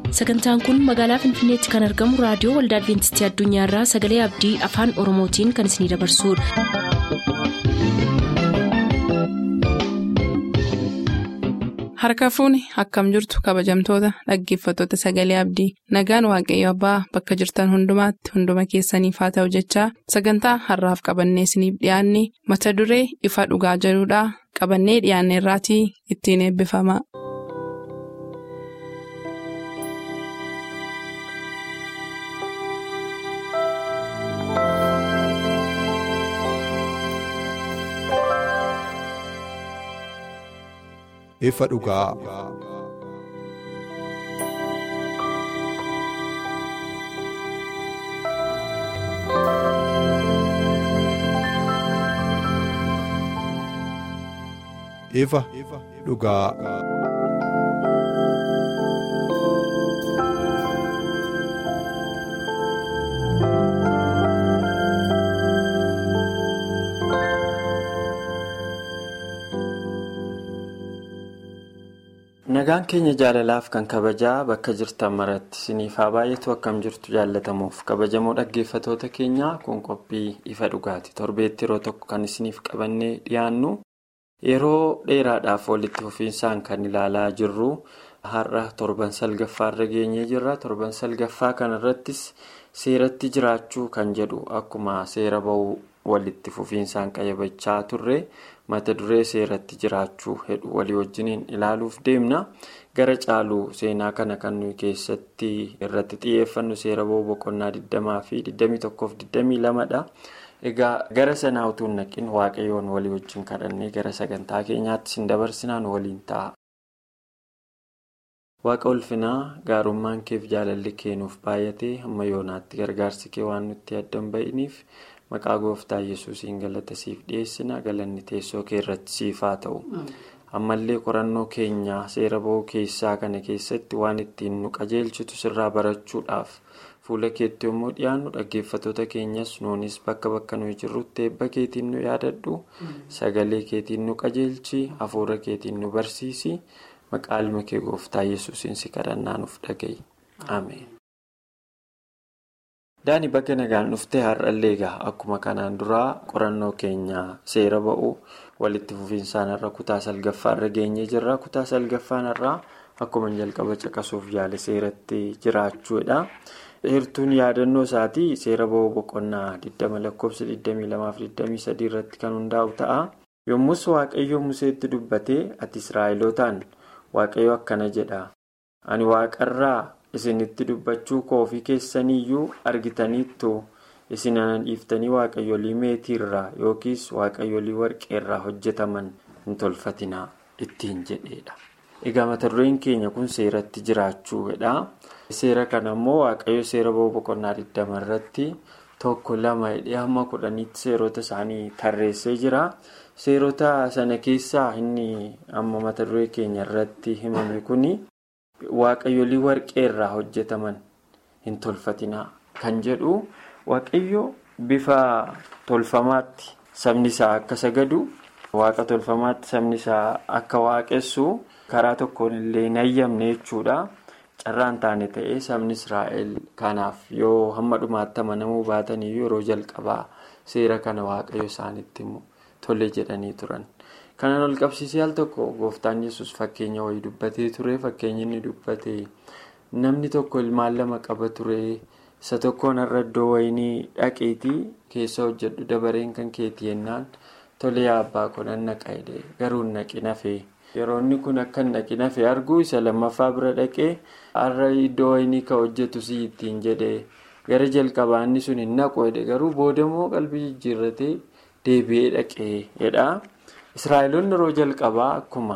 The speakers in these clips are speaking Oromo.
sagantaan kun magaalaa finfinneetti kan argamu raadiyoo waldaa adventistii addunyaarraa sagalee abdii afaan oromootiin kan isinidabarsudha. harka fuuni akkam jirtu kabajamtoota dhaggeeffattoota sagalee abdii nagaan waaqayyo abbaa bakka jirtan hundumaatti hunduma keessaniif haa ta'u jechaa sagantaa harraaf qabannee isiniif dhiyaanne mata duree ifa dhugaa jedhudhaa qabannee dhiyaanne irraatii ittiin eebbifama. ifa dhugaa. ifa dhugaa. nagaan keenya jaalalaaf kan kabajaa bakka jirtan maratti isiniif haa baay'atu akkam jirtu jaallatamuuf kabajamoo dhaggeeffatoota keenyaa kun qophii ifa dhugaati torbeetti yeroo tokko kan isiniif qabannee dhiyaannu yeroo dheeraadhaaf walitti fufiinsaan kan ilaalaa jirru har'a torban salgaffaarra geenyee jirra torban salgaffaa kanarrattis seeratti jiraachuu kan jedhu akkuma seera ba'uu walitti fufiinsaan qayyabachaa turre. mata duree seeratti jiraachuu hedhu walii wajjiniin ilaaluuf deemna gara caaluu seenaa kana kan nuyi keessatti irratti xiyyeeffannu seera ba'uu boqonnaa 20 fi 21 dha egaa gara sanaa utuu naqin waaqayyoon walii wajjin kadhannee gara sagantaa keenyaatti sin dabarsinaan waliin ta'a. waaqa ulfinaa gaarummaan keef jaalalli keenuuf baay'atee hamma yoonaatti gargaarsi kee waan nutti addan ba'iniif. maqaa gooftaa yesuusiin galata siif dhiyeessina galanni teessoo kee irratti siif haa ta'u ammallee qorannoo keenya seera ba'uu keessaa kana keessatti waan ittiin nu qajeelchitu sirraa barachuudhaaf fuula keetti yommuu dhiyaannu dhaggeeffatoota keenyas nuunis bakka bakka nuyi jirrutti eebba keetiin nu yaadadhu sagalee keetiin nu qajeelchi hafuura keetiin nu barsiisi maqaa ilma kee gooftaa yesuusiin si kadhannaa nuuf dhaga'i ameen. daani bakka nagaan dhuftee har'allee egaa akkuma kanaan duraa qorannoo keenya seera ba'uu walitti fufiinsaan irra kutaa salgaffaarra geenyee jirra kutaa salgaffaan irraa akkuma jalqaba caqasuuf yaale seeratti jiraachuudha heertuun yaadannoo isaatii seera ba'uu boqonnaa 20 lakkoofsa 22-23 irratti kan hundaa'u ta'a yommus waaqayyo museetti dubbatee ati israa'elootaan waaqayyo akkana jedha ani waaqarraa. isinitti dubbachuu koofii keessaniyyuu argitaniittu isin ana dhiiftanii waaqayyolii meetiirraa yookiis waaqayyolii warqeerraa hojjetaman hin tolfatinaa ittiin jedheedha. egaa mata dureen keenya kun seeratti jiraachuudha. seera kana immoo waaqayyo seera ba'uu boqonnaa 20 irratti tokko lama hidhee hamma kudhaniitti seerota isaanii tarreessee jira. seerota sana keessaa inni amma mata duree keenya irratti himame kuni. waaqayyolii warqee irraa hojjetaman hin tolfatinaa kan jedhu waaqayyo bifa tolfamaatti sabni isaa akka sagadu waaqa tolfamaatti sabni isaa akka waaqessu karaa tokkoon illee hin hayyamne jechuudha carraan taane ta'ee sabni israa'el kanaaf yoo hamma dhumaatti amanamuu baatanii yeroo jalqabaa seera kana waaqayyo isaanitti tole jedhanii turan. kanan ol qabsiisee al tokko gooftaan yesus fakkeenya wayii dubbatee ture fakkeenyi inni dubbate namni tokko ilmaan lama qaba ture isa tokkoon irra iddoo wayinii dhaqeetii keessa hojjedhu dabareen kan keetii yennaan tole yaa abbaa kun an naqa jedhee garuu naqi nafee yeroo inni kun akka naqi nafee arguu isa lammaffaa bira dhaqee har'a iddoo wayinii ka hojjetu si ittiin jedhee gara jalqabaa inni sun hin naqu jedhe garuu boodamoo qalbii jijjiirratee deebi'ee dhaqee jedha. israa'eloonni yeroo jalqabaa akkuma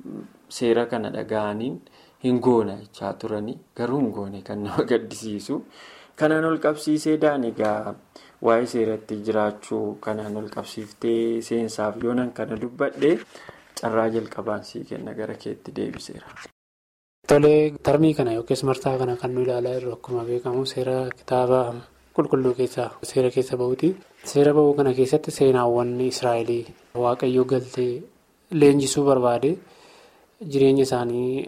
seera kana dhaga'aniin hin goona jechaa turanii garuu hin goone kan nama gaddisiisu kanaan ol qabsiisee daan egaa waa'ee seeratti jiraachuu kanaan ol qabsiiftee seensaaf yoonan kana dubbadhe carraa jalqabaan sii kenna gara keetti deebiseera. Tolee tarmii kana yookiis marsaa kana kan nu ilaalaa jirru akkuma beekamu seera kitaaba qulqulluu keessaa seera keessa bahuuti. Seera bahuu kana keessatti seenaawwan Israa'elii waaqayyoo galtee leenjisuu barbaade jireenya isaanii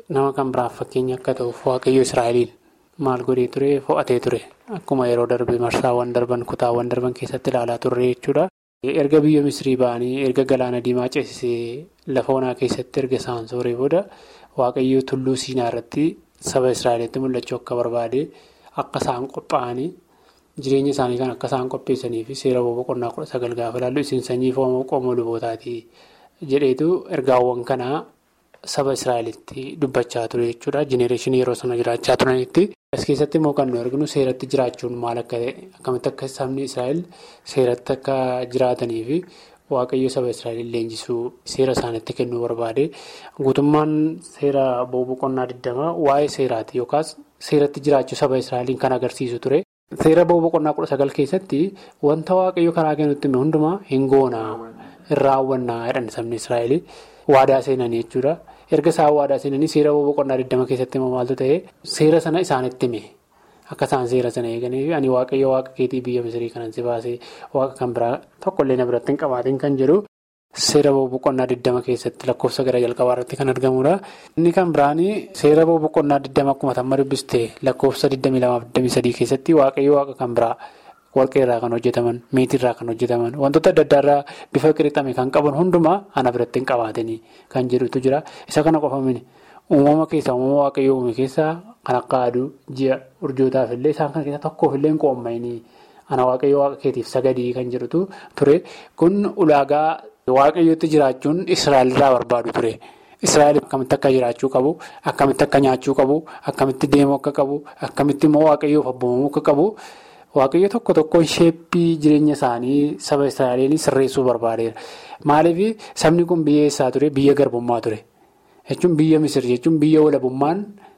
nama kan biraaf fakkeenya akka ta'uuf waaqayyo Israa'eliin maal godhee ture fo'atee ture akkuma yeroo darbe marsaawwan darban kutaawwan darban keessatti ilaalaa turre jechuudha. Erga biyya Misrii ba'anii erga galaana diimaa ceesisee lafa onaa keessatti erga isaan sooree booda waaqayyo tulluu siinaa irratti saba Israa'elitti mul'achuu akka barbaade akka isaan qophaa'anii jireenya isaanii kan akka isaan qopheessanii fi seera boqonnaa kudha sagal gaafa ilaallu isin sanyii qomoo lubootaati jedheetu ergaawwan kanaa saba Israa'elitti dubbachaa ture jechuudha. Jenereeshinii yeroo sana jiraachaa turanitti. As keessatti immoo kan nu arginu seeratti jiraachuun maal akka ta'e akkamitti akka sabni Israa'el seeratti akka jiraatanii fi waaqayyo saba Israa'el leenjisuu seera isaanitti kennuu barbaade guutummaan seera boqonnaa 20 waa'ee seeraati yookaas seeratti jiraachuu saba Israa'eliin kan agarsiisu ture. Seera boqonnaa 19 keessatti wanta waaqayyo karaa kennutti hundumaa hin goonaa hin raawwannaa jedhan sabni Israa'el waadaa seenanii jechuudha. erga isaan waadaa seenanii seera boqonnaa 20 keessatti immoo maaltu ta'e seera sana isaanitti hime akka isaan seera sana eeganiif ani waaqayyo waaqa keetii biyya misrii kanan si baasee waaqa kan biraa tokkollee na biratti hin qabaatiin kan jedhu seera boqonnaa 20 keessatti lakkoofsa gara jalqabaa irratti kan argamudha. inni kan biraan seera boqonnaa 20 akkuma tamma dubbiste lakkoofsa 22-23 keessatti waaqayyo waaqa kan biraa. warqee irraa kan hojjetaman meetii irraa kan hojjetaman wantoota adda addaa irraa bifa qirixame kan qaban hundumaa ana biratti hin qabaatanii kan jedhutu jira isa kana qofamini uumama keessaa uumama waaqayyoo uume keessaa kan akka aduu ji'a urjootaaf illee isaan kana keessaa tokkoof illee hin qoommayinii ana waaqayyoo waaqa keetiif sagadii kan jedhutu ture kun ulaagaa waaqayyootti jiraachuun israa'el irraa barbaadu ture. Israa'el akkamitti akka jiraachuu qabu akkamitti akka nyaachuu qabu akkamitti deemuu akka qabu akkamitti immoo waaqayyoof abboomamuu akka qabu. Waaqayyo tokko tokkoon sheeppii jireenya isaanii saba Israa'eliin sirreessuu barbaadeera. Maaliif sabni kun biyya eessaa ture? Biyya garbummaa ture. Jechuun biyya Misir jechuun biyya walabummaan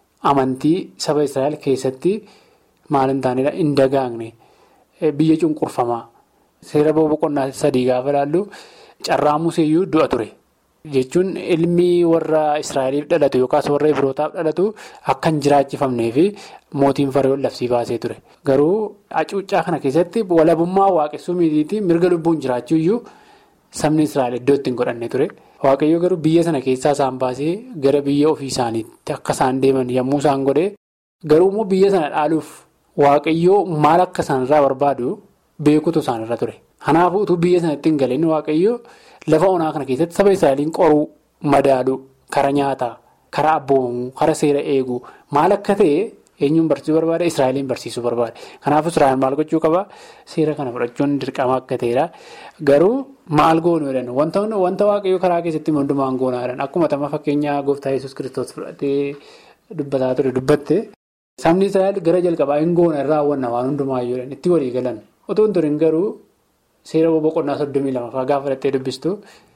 amantii saba Israa'el keessatti maal hin taanedha? Hin dagaagne. Biyya cunqurfamaa. Seera boqonnaa sadii gaafa ilaallu carraa museeyyuu du'a ture. Jechuun ilmi warra Israa'eliif dhalatu yookaas warra Ibirootaaf dhalatu akka hin jiraachifamnee fi mootiin Fareewoon labsii baasee ture. Garuu hacuuccaa kana keessatti walabummaa waaqessuu miidiitiin mirga lubbuun jiraachuu iyyuu sabni Israa'el iddoo itti hin godhanne ture. Waaqayyo garuu biyya sana keessaa isaan baasee gara biyya ofii isaaniitti akka isaan deeman yommuu isaan godhe garuu immoo biyya sana dhaaluuf waaqayyoo maal akka isaanirraa barbaadu beekutu isaanirra ture. Kanaafuu utuu biyya sanatti hin galeen waaqayyo. Lafa onaa kana keessatti saba Israa'eliin qoruu, madaaluu, kara nyaataa, kara abboomamuu, kara seera eeguu maal akka ta'e eenyuun barsiisuu barbaada? Israa'eliin barsiisuu barbaada. Kanaafuu Israa'el maal gochuu qaba? Seera kana fudhachuun dirqama akka ta'edha. Garuu maal goonuu jedhan wanta waaqayyoo karaa keessatti hundumaan goonaa jedhan akkuma tama fakkeenyaa gooftaa yesus kiristoos fudhatee dubbataa ture dubbatte sabni Israa'el gara jalqabaa hin goona irraa raawwanna waan hundumaayyuu jedhan itti walii galan otoo hin turin garuu. Seera boqonnaa soddomii lama gaafa fudhattee dubbistu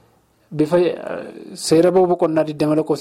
bifa seera boqonnaa 20 lakkoofsa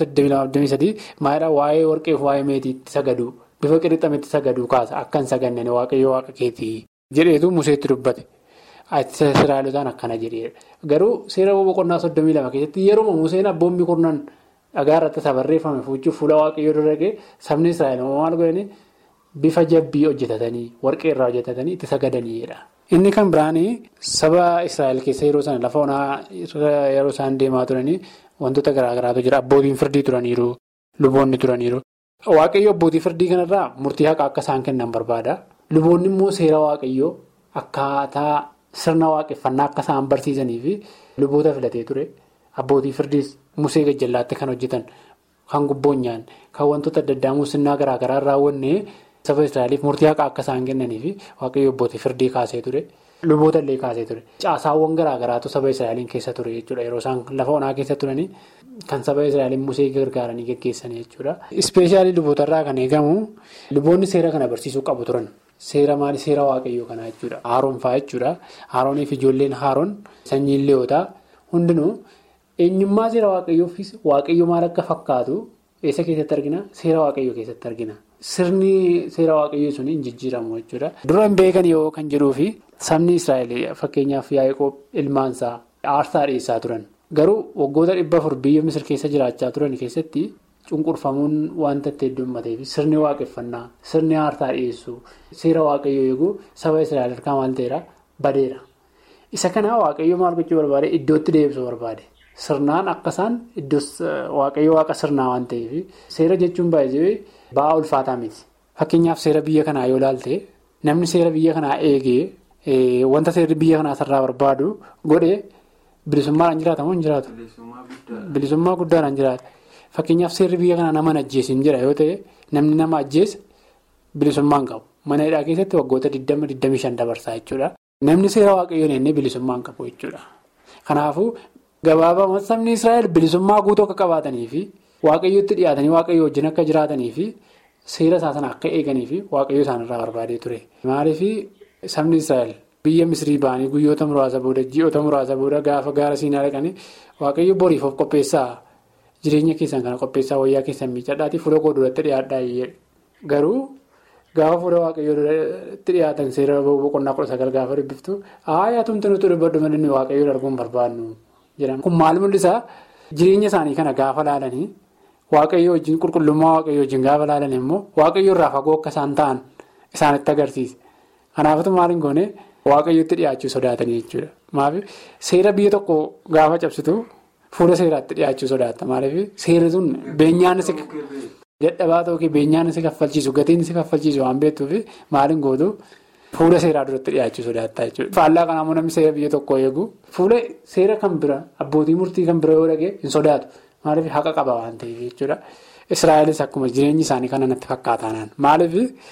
22 maalidhaa waa'ee warqeef waa'ee meetiitti sagadu bifa qirixametti sagadu kaasa akka hin saganneen waaqayyo waaqa keetii jedheetu museetti dubbate. Israa'elotaan akkana jedhee garuu seera boqonnaa soddomii lama keessatti yeroo museen abboonni kurnan dhagaa irratti isa barreeffame fuuchuuf fuula waaqayyoo dura ga'e sabni Israa'el maal godhanii bifa jabbii hojjetatanii warqee irraa hojjetatanii itti sagadaniidha. Inni kan biraan saba Israa'el keessa yeroo sana lafa onaa yeroo isaan deemaa turanii wantoota garaagaraatu jira. Abbootiin firdii turaniiru, luboonni turaniiru. Waaqayyo abbootii firdii kanarraa murtii haqaa akka isaan kennan barbaada. Luboonni immoo seera waaqayyoo akkaataa sirna waaqeffannaa akka isaan barsiisanii fi luboota filatee ture. Abbootii firdiis musee gajjallaatti kan hojjetan, kan gubboonyaan, kan wantoota adda addaa muusinnaa garaagaraa raawwanne. Saba Israa'eliif murtii haqaa akka isaan kennanii fi waaqayyo abbootii firdii kaasee ture. Luboota illee kaasee ture. Caasaawwan garaagaraatu saba Israa'eliin keessa ture jechuudha. Yeroo isaan lafa onaa keessa turanii kan saba Israa'eliin musee gargaaranii gaggeessanii jechuudha. Ispeeshaalii lubootarraa kan eegamu luboonni seera kana barsiisuu qabu turan. Seera maali? Seera waaqayyoo kanaa jechuudha. Haaroon fa'aa jechuudha. Haarooniif ijoolleen haaroon sanyiin leewotaa hundinuu eenyummaa seera waaqayyoof waaqayyo maal akka fakkaatu eessa keessatti argina? Seera waaqayyoo keessatti argina. Sirni seera waaqayyoo sun hin jijjiiramu jechuudha. Dura hin beekan yoo kan jedhuufi sabni Israa'el fakkeenyaaf Yaaqoob ilmaansaa aarsaa dhiyeessaa turan. Garuu waggoota dhibba afur biyya Misir keessa jiraachaa turan keessatti cunqurfamuun wanta itti heddummatee fi sirni waaqeffannaa, sirni aarsaa dhiyeessuu, seera waaqayyoo eeguu saba Israa'el harkaa maal ta'eera? Badeera. Isa kana waaqayyoo maal gochuu barbaade? Iddootti deebisuu barbaade. sirnaan akka isaan iddoo waaqayyo waaqa sirnaa waan ta'eef seera jechuun baay'ee ba'aa ulfaataa miti. Fakkeenyaaf seera biyya kanaa yoo ilaalte namni seera biyya kanaa eegee wanta seerri biyya kanaa sirraa barbaadu godhee bilisummaadhaan jiraata moo hin jiraatu? Bilisummaa guddaadhaan jiraata. Fakkeenyaaf seerri biyya kanaa nama ajjeesin jira yoo ta'e namni nama ajjeese bilisummaa hin qabu. Mana hidhaa keessatti waggoota 20-25 dabarsaa jechuudha. Namni seera waaqayyoon ennee bilisummaa hin qabu jechuudha. Kanaafuu gabaabaa sabni Israa'el bilisummaa guutuu akka qabaatanii fi waaqayyootti dhiyaatanii waaqayyo wajjin akka jiraatanii fi seera isaa sana akka eeganii fi waaqayyo isaanirraa barbaadee ture. Maaliif sabni Israa'el biyya Misrii ba'anii guyyoota muraasa booda ji'oota muraasa booda gaafa gaara siinaa dhaqanii waaqayyo boriif of qopheessaa jireenya keessan kana qopheessaa wayyaa keessan miidhadhaatii fuula koo duratti dhiyaadhaa garuu. Gaafa fuula waaqayyoo duratti dhiyaatan seera boqonnaa kudha sagal gaafa dubbiftu aayaa tumte nuti dubbadhu malee waaqayyoon arguun barbaadnu jedhama. Kun maal mul'isaa jireenya isaanii kana gaafa laalanii waaqayyoo wajjin qulqullummaa waaqayyoo wajjin gaafa laalanii immoo waaqayyoo irraa fagoo akka isaan ta'an isaanitti agarsiisa. Kanaafuu maal hin goone waaqayyootti dhiyaachuu sodaatanii jechuudha. Maaliif seera biyya tokko gaafa cabsitu fuula seeraatti dhiyaachuu sodaatta. Maaliif seerri sun beenyaan Dadhabaa ta'uu beenyaan si kaffalchiisu gatiin si kaffalchiisu waan beektuuf maaliin gootu fuula seeraa duratti dhiyaachuu sodaattaa jechuudha. Faallaa kanaa namni seera biyya tokko eegu fuula seera kan bira abbootii murtii kan bira yoo dhagee hin sodaatu maaliif haqa qaba waan ta'eef jechuudha. Israa'elis akkuma jireenyi isaanii kana natti fakkaatanaan maaliif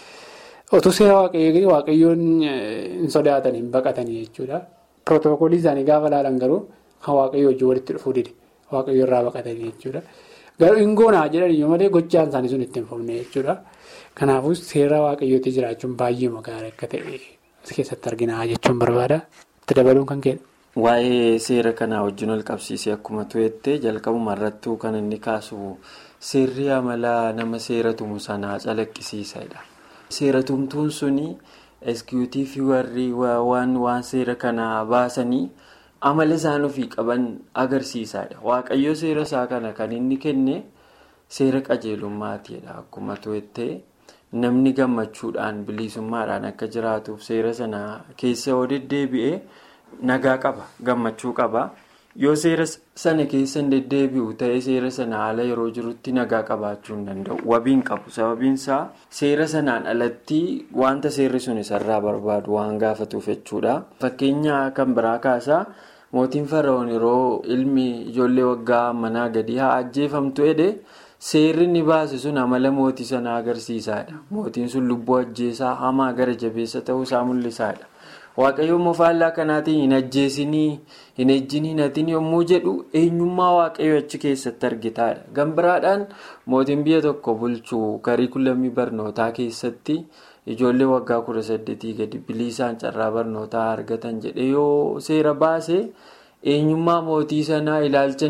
otuu seera waaqayyoo waaqayyoon hin sodaatan hin baqatanii jechuudha. Pirootokoolii isaanii gaafa laalan garuu kan waaqayyoo wajjin walitti dhufuu dide waaqayyoo irraa baqatanii jechuudha. Garuu hin goonaa jedhaniyyuu malee gochaan isaanii sun itti hin fufne jechuudha. Kanaafuu seera waaqayyootti jiraachuun baay'ee gaarii akka ta'e as keessatti argina jechuun barbaada. Itti dabaluun kan kennu. Waa'ee seera kanaa wajjin ol qabsiisee akkuma tu'ettee jalqabuma irrattuu kan inni kaasu seerri amala nama seera tumu sanaa calaqqisiisadha. Seera tumtuun suni eskiwutiivii warri waan waan seera kanaa baasanii. amala isaan ofii qaban agarsiisaadha waaqayyo seera isaa kana kan inni kenne seera qajeelummaatiidha akkuma tu'ettee namni gammachuudhaan bilisummaadhaan akka jiraatuuf seera sana keessa yoo deddeebi'e nagaa qaba gammachuu qaba yoo seera sana keessa hin deddeebi'u ta'ee seera sana haala yeroo jirutti nagaa qabaachuu hin danda'u wabiin qabu sababiin isaa seera sanaan alatti wanta seerri sun isarraa barbaadu waan gaafatuuf jechuudha fakkeenya kan biraa kaasaa. mootiin fara'oon yeroo ilmi ijoollee waggaa manaa gadi haa ajjeefamtu jedhe seerri inni baase sun amala mootii sanaa agarsiisaadha mootiin sun lubbuu ajjeesaa hamaa gara jabeessa ta'uusaa mul'isaadha waaqayyo immoo faallaa kanaatiin hin ajjeesinii hin ejjin hin hatin yommuu jedhu eenyummaa waaqayyo achi keessatti argitaadha gambiraadhaan mootiin biyya tokko bulchuu kariikulamii barnootaa keessatti. ijoollee waggaa kudha saddeetii gadi bilisaan carraa barnootaa argatan jedhe yoo seera baase eenyummaa mootii sanaa ilaalcha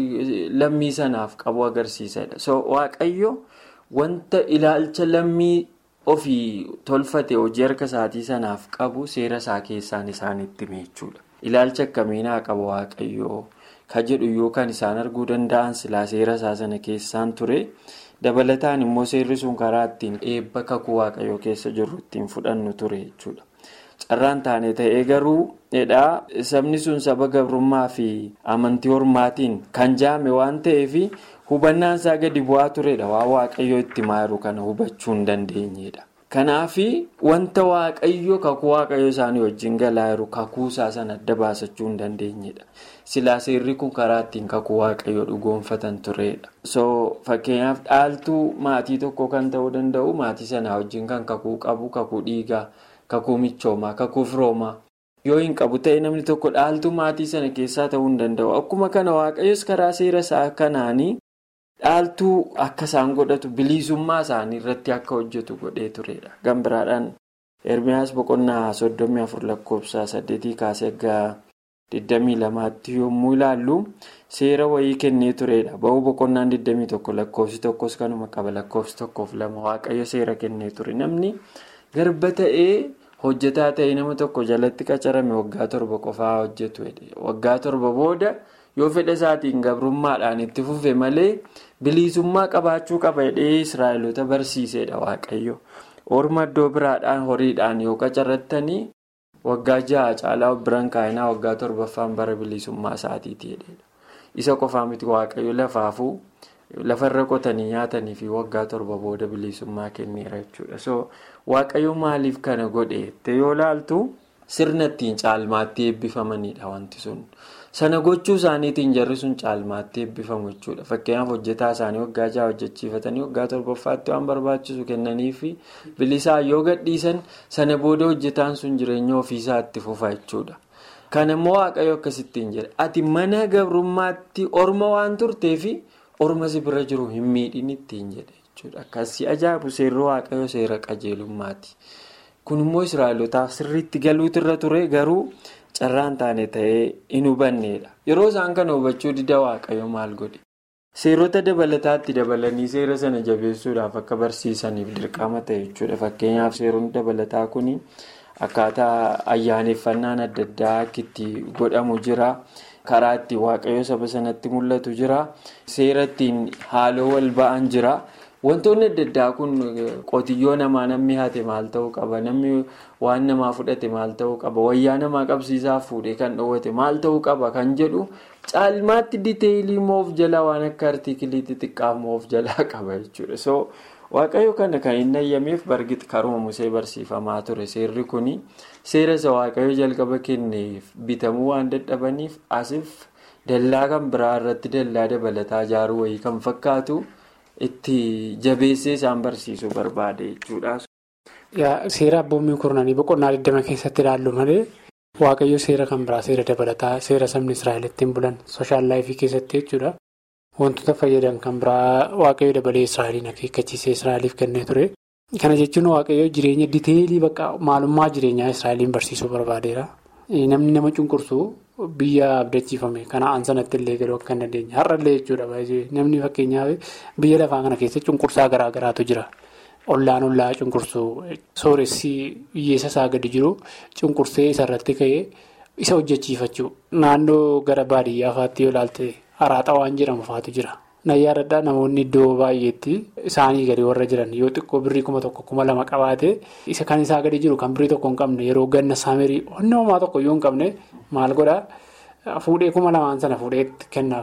lammii sanaaf qabu agarsiisadha. so waaqayyo wanta ilaalcha lammii ofii tolfate hojii harka isaatii sanaaf qabu seera isaa keessaan isaanitti meechuudha. ilaalcha akkamiinaa qaba waaqayyo ka jedhu yoo kan isaan arguu danda'an silaa seera isaa sana keessaan ture. dabalataan immoo seerri sun karaa ittiin eebba kakuu waaqayyoo keessa jirru ittiin fudhannu ture jechuudha. carraan taane ta'ee garuu dhaa sabni sun saba gabrummaa fi amantii hormaatiin kan jaame waan ta'eef hubannaan isaa gadi bu'aa turedha waan waaqayyoo itti maaru kana hubachuu hin dandeenyedha. kanaaf wanta waaqayyo kakuu waaqayyo isaanii wajjin galaa jiru kakuu isaa sana adda baasachuu hin dandeenyedha. silaa seerri kun karaa ittiin kakuu waaqayyo dhugoonfatan turedha. so fakkeenyaaf dhaaltuu maatii tokko kan ta'uu danda'u maatii sanaa wajjin kan kakuu qabu kakuu dhiigaa kakuu michoomaa kakuu firoomaa yoo hin qabu ta'e namni tokko dhaaltuu maatii sana keessaa ta'uu hin danda'u akkuma kana waaqayyos karaa seera isaa kanaanii dhaaltuu akka isaan godhatu bilisummaa isaanii irratti akka hojjetu godhee turedha. gambiraadhaan ermiyaas boqonnaa soddomii afur lakkoofsa saddeetii kaasee egaa. 22tti yommuu ilaallu seera wayii kennee turedha. Ba'uu boqonnaan 21 lakkoofsi tokkos kanuma qaba lakkoofsi tokkoof lama waaqayyo seera kennee ture. Namni garba ta'ee hojjetaa ta'ee nama tokko jalatti qacarame waggaa torba qofaa hojjetu. Waggaa torba booda yoo fedha isaatiin gabrummaadhaan itti fufe malee bilisummaa qabaachuu qaba jedhee Israa'eloota barsiisedha waaqayyo. Orma iddoo biraadhaan horiidhaan yoo qacarrattanii. Waggaa ja'a caalaa biraan kaayinaa waggaa torbaffaan bara bilisummaa isaatiiti jedhedha. isa qofaa miti waaqayyo lafaafuu lafarra qotanii nyaatanii fi waggaa torba booda bilisummaa kenneera jechuudha. so waaqayyo maaliif kana godhe yoo laaltu sirna ittiin caalmaatti eebbifamanidha wanti sun. sana gochuu isaaniitiin jarri sun caalmaatti eebbifamu jechuudha fakkeenyaaf hojjetaa isaanii waggaa jaha hojjechiifatanii waggaa torbaffaatti waan barbaachisu kennanii fi bilisaa yoo gadhiisan sana booda hojjetaan sun jireenya ofiisaa itti fufa jechuudha. kan immoo waaqayyo akkasittiin jedha ati mana gabrummaatti orma waan turteefi orma si bira jiru hin miidhin ittiin jedha jechuudha akkasii ajaa'ibu seerri waaqayyo seera qajeelummaati kun immoo israa'elotaaf sirriitti galuutirra ture garuu. carraan taane ta'ee hin hubanneedha yeroo isaan kana hubachuu dida waaqayyo maal godhe seerota dabalataatti dabalanii seera sana jabeessuudhaaf akka barsiisaniif dirqama ta'e jechuudha fakkeenyaaf seeronni dabalataa kun akkaataa ayyaaneffannaan adda addaa akka itti godhamu jira karaa ittiin waaqayyo saba sanatti mul'atu jira seera ittiin haaloo wal ba'an jira. wantoonni adda addaa kun qotiyyoo namaa namni haate maal ta'uu qaba namni waan namaa fudhate maal ta'uu qaba wayyaa namaa qabsiisaa fuudhee kan dhoowwate maal ta'uu qaba kan jedhu caalmaatti diteeyilii moof jalaa waan akka artiikilii xixiqqaa moof jalaa qaba jechuudha so waaqayyo kana kan hin ayyameef bargit karuma musee barsiifamaa ture seerri kun seera isa waaqayyo jalqaba kenneef bitamuu waan dadhabaniif asiif dallaa kan biraa irratti dallaa dabalataa ijaaruu wayii kan fakkaatu. itti jabeessee isaan barsiisuu barbaade jechuudha. Seera abboommii kurnanii boqonnaa 20 keessatti ilaallu malee waaqayyo seera kan biraa seera dabalataa seera sabni Israa'el ittiin bulan sooshaal laayifii keessatti jechuudha. Wantoota fayyadan kan biraa waaqayyo dabalee Israa'eliin akeekkachiisee Israa'eliif kennee ture. Kana jechuun waaqayyo jireenya diteelii bakka maalummaa jireenyaa Israa'eliin barsiisuu barbaadeera. Namni nama cunqursu. Biyya abdachiifame kana aansanatti illee galuu akka hin dandeenye har'allee jechuudha namni fakkeenyaaf biyya lafaa kana keessa cunqursaa garaa garaatu jira ollaan ollaa cunqursuu sooressi hiyyeessa isaa gadi jiru cunqursee isarratti ka'ee isa hojjechiifachuu naannoo gara baadiyyaa faatti yoo ilaalte haraaxa waan jedhamu faatu jira nayyaadadhaa namoonni iddoo baay'eetti isaanii gadi warra jiran yoo xiqqoo birrii kuma tokko kuma lama qabaate isa kan isaa gadi jiru kan birrii tokko hin qabne yeroo ganna saamerii onnee homaa tokko yoo hin qabne maal godhaa fuudhee kuma lamaan sana fuudhee kennaaf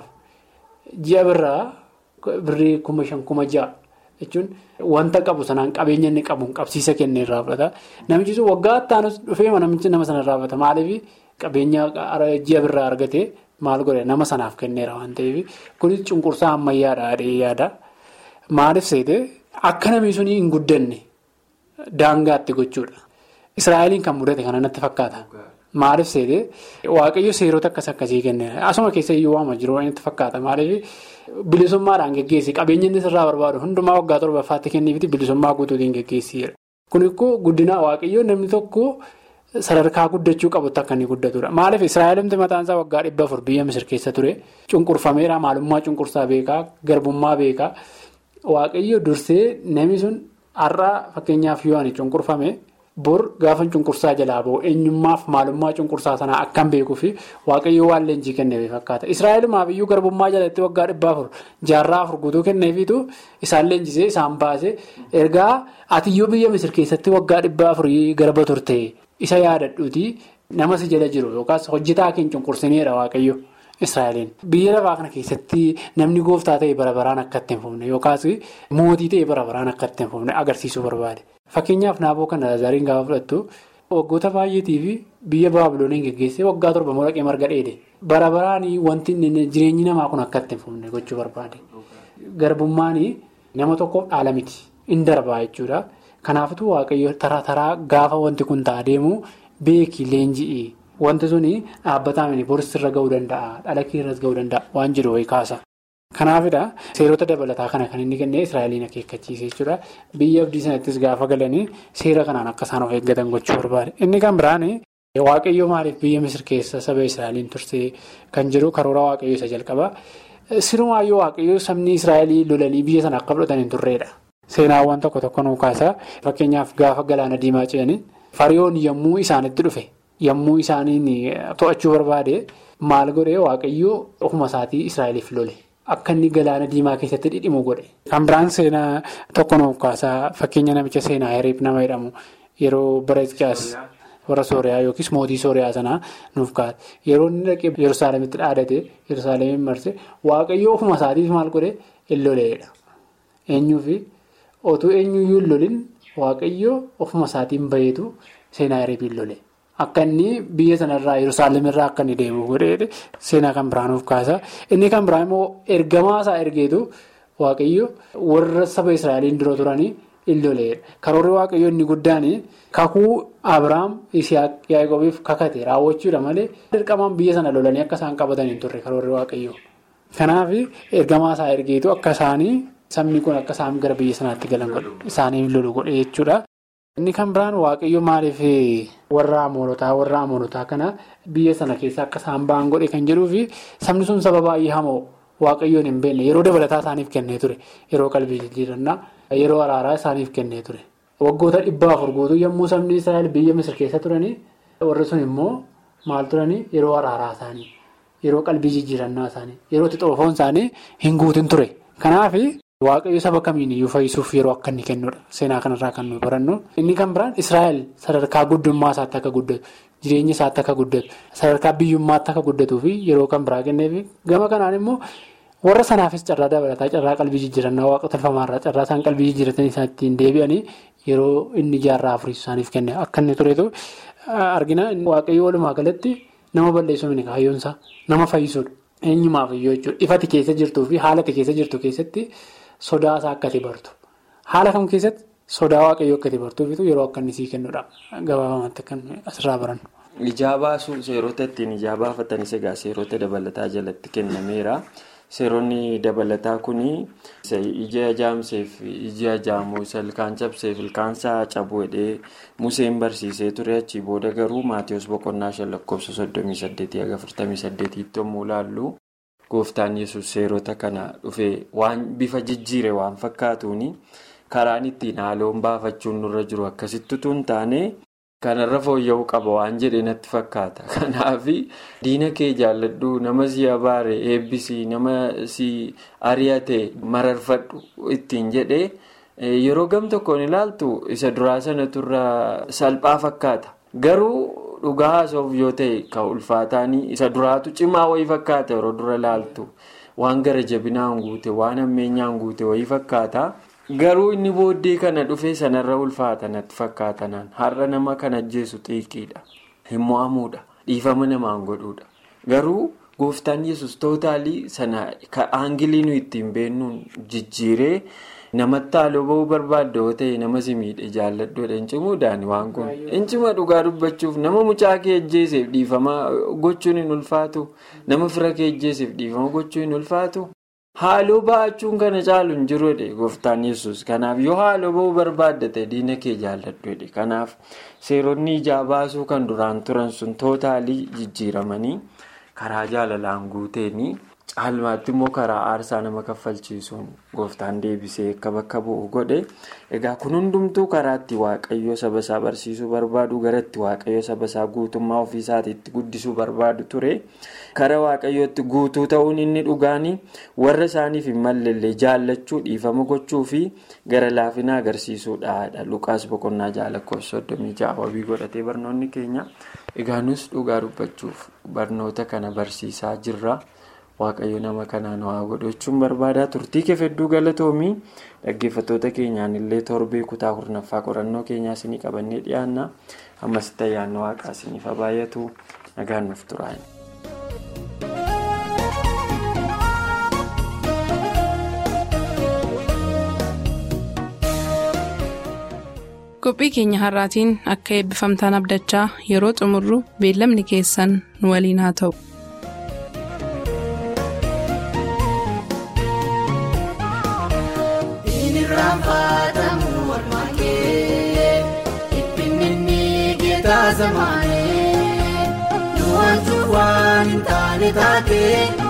ji'a birraa birrii kuma shan kuma ja'a jechuun wanta qabu sanaan qabeenya inni qabu qabsiisa kennee irraa fudhata namichi sun waggaa ittaanus dhufee namichi nama sana irraa fudhata maaliif qabeenya ji'a birraa argate. Maal godhe nama sanaaf kenneera waan ta'eef kunis cunqursaa ammayyaadha adee yaada maaliif seete akka namni sun hin guddanne daangaatti gochuudha. Israa'eliin kan mudate kana natti fakkaata. Maaliif seete waaqayyo seerota akkas akkasii kenneera asuma keessa iyyuu waama jiru natti fakkaata maaliif bilisummaadhaan geggeessi qabeenya inni sirraa barbaadu hundumaa waggaa torbaffaatti kenniifiti bilisummaa guutuutiin geggeessiidha. Kun immoo guddina waaqayyoo namni tokko. Sadarkaa guddachuu qabutti akka inni guddatudha. Maaliif Israa'elimti mataan isaa waggaa dhibba afur biyya Misir keessa ture. Cunqurfameera maalummaa cunqursaa beekaa garbummaa beekaa waaqayyo dursee namni sun har'aa fakkeenyaaf yoo ani cunqurfame bor gaafa cunqursaa jalaa bahu eenyummaaf maalummaa cunqursaa sanaa akkan beekuufi waaqayyo waan leenjii kenneef fakkaata. Israa'elimaaf iyyuu garbummaa jalatti waggaa dhibba afur jaarraa afur guutuu kenneefiitu isaan leenjisee isaan baase ergaa atiyyuu biyya Misir keessatti waggaa dhibba afurii garba turte. Isa yaadadhuuti nama si jala jiru yookaas hojjetaa keenya cunqursineedha waaqayyo Israa'eliin. Biyya lafaa kana keessatti namni gooftaa ta'e bara baraan akka itti hin fufne yookaas mootii ta'e bara baraan akka itti hin fufne agarsiisuu barbaade. Fakkeenyaaf naaboo kana zariin gaafa fudhattu waggoota baay'eetii fi biyya baabilooniin geggeessee waggaa torba mulaqee marga dheede. Bara baraan wanti jireenyi namaa kun akka itti hin fufne gochuu barbaade. Garbummaan nama tokkoof dhaala miti. In darbaa jechuudha. Kanaafuu waaqayyo taraa taraa gaafa wanti kun ta'a deemu beekii leenji'ii wanti suni dhaabbataa mini boris irra gahuu danda'a dhala irras gahuu danda'a waan jiru wayii kaasa. Kanaafidha seerota dabalataa kana kan inni kennee Israa'eliin akeekkachiise jechuudha biyya abdii sanattis gaafa galanii seera kanaan akka isaan of eeggatan gochuu barbaade inni kan biraan waaqayyo maaliif biyya Misir keessa saba Israa'eliin tursee kan jiru karoora waaqayyo isa jalqaba sirumaayyoo waaqayyo sabni Israa'elii lolanii biyya sana akka fudhatan hin turreedha. Seenaawwan tokko tokko nuu kaasa fakkeenyaaf gaafa galaana diimaa ce'anii fariyoon yommuu isaanitti dhufe yommuu isaaniin to'achuu barbaade maal godhee waaqayyoo ofuma isaatii Israa'eliif lole akka inni galaana diimaa keessatti dhidhimu godhe. Kan biraan seenaa tokko nuu kaasa fakkeenya namicha seenaa hiriif nama jedhamu yeroo bara Hizqiyaas warra sooriyaa yookiis mootii sooriyaa sanaa nuuf kaa'ate yeroo inni dhaqee yerusaalemitti dhaadate yerusaalemiin marse waaqayyoo ofuma isaatiif maal godhe hin loleedha eenyuufi otuu eenyuyyuu hin lolin waaqayyoo ofuma isaatiin baheetu seenaa ereebiin lole. Akka inni biyya sanarraa Yerusaalem irraa akka inni deemu godhee seenaa kan biraan nuuf kaasa. Inni kan biraan immoo ergamaa isaa ergeetu waaqayyo warra saba Israa'eliin dura turanii hin loleedha. Karoorri waaqayyo inni guddaan kakuu Abiraam Isiyaaq Yaaqoobiif kakate raawwachuudha malee dirqamaan biyya sana lolanii akka isaan qabatan hin turre karoorri waaqayyo. Kanaaf ergamaa isaa ergeetu akka isaanii sabni kun akka isaan gara biyya sanaatti galan isaaniif lolu godhe jechuudha. Inni kan biraan waaqayyo maaliif warra amoonotaa warra amoonotaa kana biyya sana keessa akka isaan ba'an godhe kan jedhuu fi sabni sun saba baay'ee hamoo waaqayyoon hin beekne yeroo dabalataa isaaniif kennee ture yeroo qalbii jijjiirannaa yeroo araaraa isaaniif kennee ture. Waggoota dhibba afur guutuu yommuu sabni Israa'el biyya Misir keessa turanii warri sun immoo maal turanii yeroo araaraa isaanii yeroo qalbii jijjiirannaa isaanii yeroo xixoofoon isaanii hin guutin ture. Kanaaf. Waaqayyo saba kamiin iyyuu fayyisuuf yeroo akka inni kennudha. Seenaa kanarraa kan nuyi barannu. Inni kan biraan Israa'el sadarkaa guddummaa isaatti akka guddatu, jireenya isaatti akka guddatu, sadarkaa biyyummaatti akka guddatuu fi yeroo kan biraa kenneefi gama kanaan immoo warra sanaafis carraa dabalataa carraa qalbii jijjiirannaa waaqa tolfamaarraa carraa isaan qalbii jijjiirratanii isaan ittiin deebi'anii yeroo inni jaarraa afurii isaaniif kenne akka inni turetu argina. Waaqayyo walumaa galatti nama balleessuu miti kaayyoonsaa nama fayyisuudha. Eenyumaaf iyyuu jechuudha. Ifati keessa jirtuu fi haalati keessa jirtu keessatti. Sodaa isaa akka bartu haala kam keessatti sodaa waaqayyoo akka bartuufitu yeroo akka inni sii kennudha gabaabamatti kan asirraa barannu. Ijaa baasuu seerota ittiin ijaa baafatanis egaa seerota dabalataa jalatti kennameera. Seeronni dabalataa kun ija ajaa'amseef ija ajaa'amuu ilkaan cabseef ilkaansaa cabuu hidhee Museen barsiisee ture achii booda garuu Maatiyoos boqonnaa shan lakkoofsa soddomii saddeetii haga afurtamii saddeetiitti yommuu ilaallu. Gooftaan yesus seerota kana dhufee waan bifa jijjiire waan fakkaatuuni karaan ittiin haaloon baafachuun nurra jiru akkasitti tun taane kanarra fooyya'uu qaba waan jedhe natti fakkaata. Kanaaf diina kee jaalladhu nama si abaare eebbisii nama si ari'ate mararfadhu ittiin jedhee yeroo gam tokkoon ilaaltu isa duraa sana turra salphaa fakkaata garuu. Dhugaa haasa'uuf yoo ta'e kan ulfaataanii isa duraatu cimaa wayii fakkaata yeroo dura ilaaltu waan gara jabinaan guute waan ammeenyaan guute wayii fakkaata garuu inni booddee kana dhufee sanarra ulfaata natti fakkaatanaan har'a nama kan ajjeesu xiiqiidha hin mo'amuudha dhiifama namaan godhuudha garuu gooftaan yesus tootaalii sana aangilii nu ittiin beennuun jijjiiree. namatti haaloo ba'uu barbaadda yoo ta'e nama si miidhe jaalladhuudha hin cimuudhaan waan kun hin cima dhugaa dubbachuuf nama mucaa kee ajjeeseef dhiifama gochuun hin ulfaatu nama fira kee ajjeeseef dhiifama gochuun hin ulfaatu haaloo ba'achuun kana caalu hin jiruudha gooftaan yesus kanaaf yoo haaloo ba'uu barbaadda ta'e diina kee jaalladhuudha kanaaf seeronni ijaa baasuu kan duraan turan sun tootaalii jijjiiramanii karaa jaalalaan guuteenii. caalmaatti immoo karaa aarsaa nama kaffalchiisuun gooftaan deebisee akka bakka bu'u godhe egaa kun hundumtuu karaatti waaqayyo saba isaa barsiisuu barbaadu garatti waaqayyo saba isaa guutummaa ofii isaatiitti guddisuu barbaadu ture kara waaqayyootti guutuu ta'uun inni dhugaanii warra isaaniif hin mallellee jaallachuu dhiifama gochuu fi gara laafina agarsiisuudhaadha luqaas boqonnaa jaalakkoofsa soddomii ja'a wabii godhatee barnoonni keenya egaa nus dhugaa dubbachuuf barnoota kana barsiisaa jirra. waaqayyo nama kanaan waa godhachuun barbaada turtii keef hedduu galatoomii dhaggeeffattoota keenyaan illee torbee kutaa kurnaffaa qorannoo keenyaa isinii qabannee dhiyaanna ammasitti ayyaanni waaqaa isiniif baay'atu nagaan nuuf turaayin. qophii keenya har'aatiin akka eebbifamtaan abdachaa yeroo xumurru beellamni keessan nu waliin haa ta'u. Nuwaantu waan hin taane taate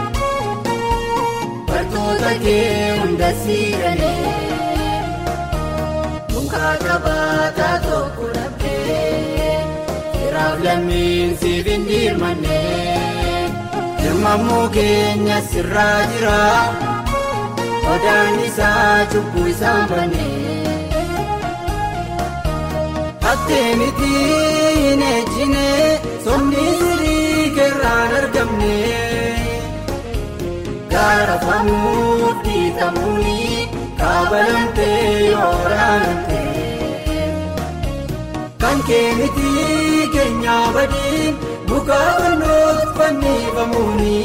bartoota kee hunda siiranii muka qabaataa tokko dhabdee firaaf lammiin siif hin dirmanne dirmamuu keenya sirraa jira odaan isaa cubbuu isaan banne. Atteemiti hin ejjine somni sirii keerraan argamne gaarafamuuf dhiitamuuni kaabalamtee yooraanamte kan keeniti keenyaa badiin mukaa fannoof fannifamuuni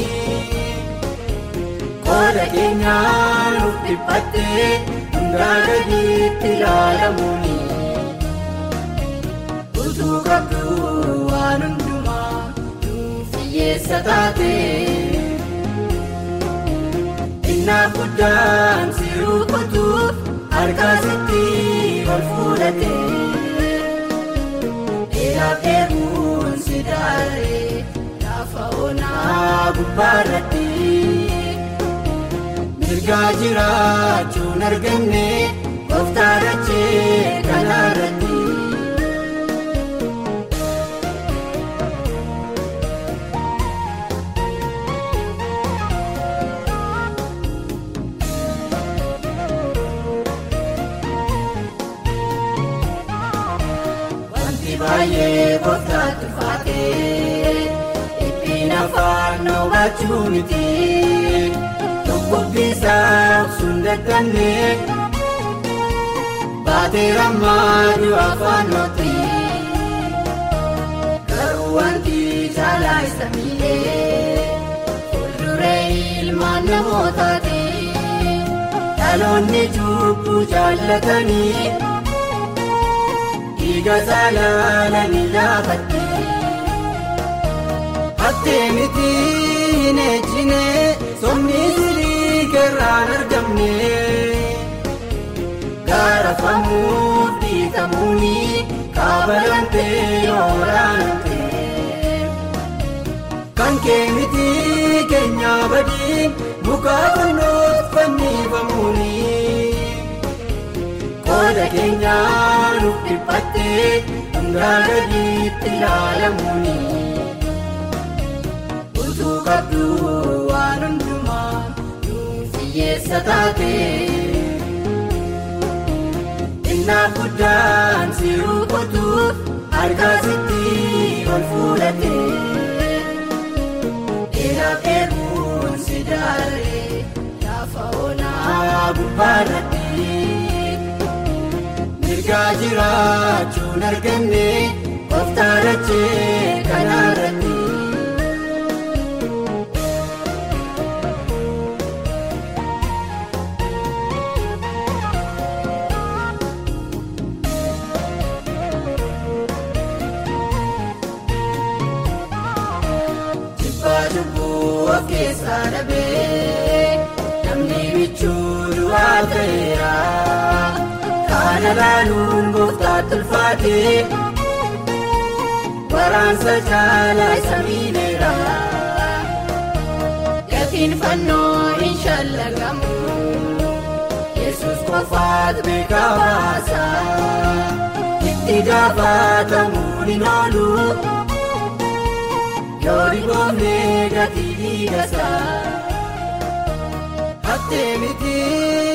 qooda keenyaa nuuf dhiphattee hundaa gadiitti ilaalamuuni. Utuu qabduu waan hundumaa nuuf hiyyeessa taate Innaaf guddaan si rukutuuf harkaa sitti ol fuudhate Dheeraaf dheebuun si daaree lafa onaa gubbaarratti Mirgaa jiraachuun arganne gooftaa dachee kanaarratti. baay'ee gooftaatti ulfaatee ittiin afaan hubachuu miti dhukkubbisaa obsuun dadhabnee baatee rammaaduu afaan nooti garuu wanti caalaa isa miidhee fuulduree ilmaan namootaati dhaloonni cubbuu jaallatanii. Dhiiga saalaalanii laafattee Atteemiti hin ejjine somni sirii keerraan argamne gaarafamuuf dhiitamuuni kaabalamtee yooraanamte kan keeniti keenyaa badiin mukaa fannoof fannifamuuni. Qooda keenyaa nuuf dhiphattee hundaa gadiitti ilaalamuuni. Utuu qabduu waan hundumaa nuuf hiyyeessa taate. Innaaf guddaan si rukutuuf harkaa sitti ol fuudhate. Dheeraaf dheebuun si daaree lafa onaa gubbaarratti. Mirgaa jiraachuun arganne gooftaa dachee kanaarratti. Jibbaa cubbuu of keessaa dhabee namni michuu du'aa ta'eera. Kana laaluun gooftaatti ulfaatee waraansa caalaa isa miidheera. Gatiin fannoo hin shallagamu Yesuus qofaat beekaa baasa. Itti gaafatamuun hin oolu yoo dhiboomnee gatii dhiigasa. Atteemiti